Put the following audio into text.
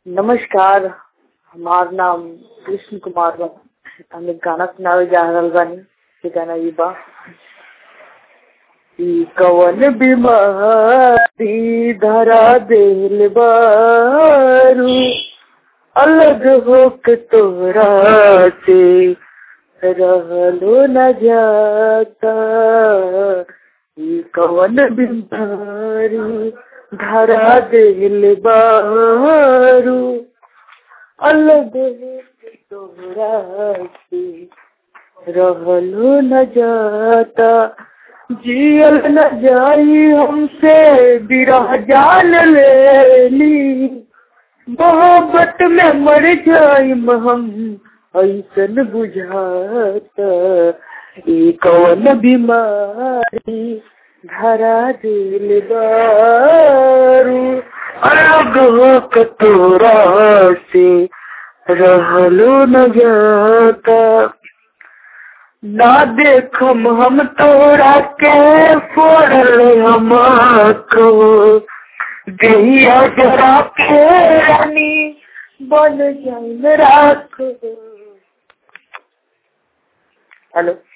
नमस्कार हमार नाम कृष्ण कुमार बा हम एक गाना सुनावे जा रहल बानी ये गाना ई बा ई कवन बीमारी धरा देल बारू अलग होके तोरा से रहलो न जाता ई कवन बीमारी धरा देल बारू अलग होके तोरा से रहलो न जाता जियल न जाई हमसे बिरह जान लेली मोहब्बत में मर जाइम हम ऐसन बुझाता ई कवन बीमारी धरा दिल बारू अलग हो तोरा से रहलो न जाता ना देखम हम तोरा के फोड़ल हम को गैया जरा के रानी बन जाइन राख हेलो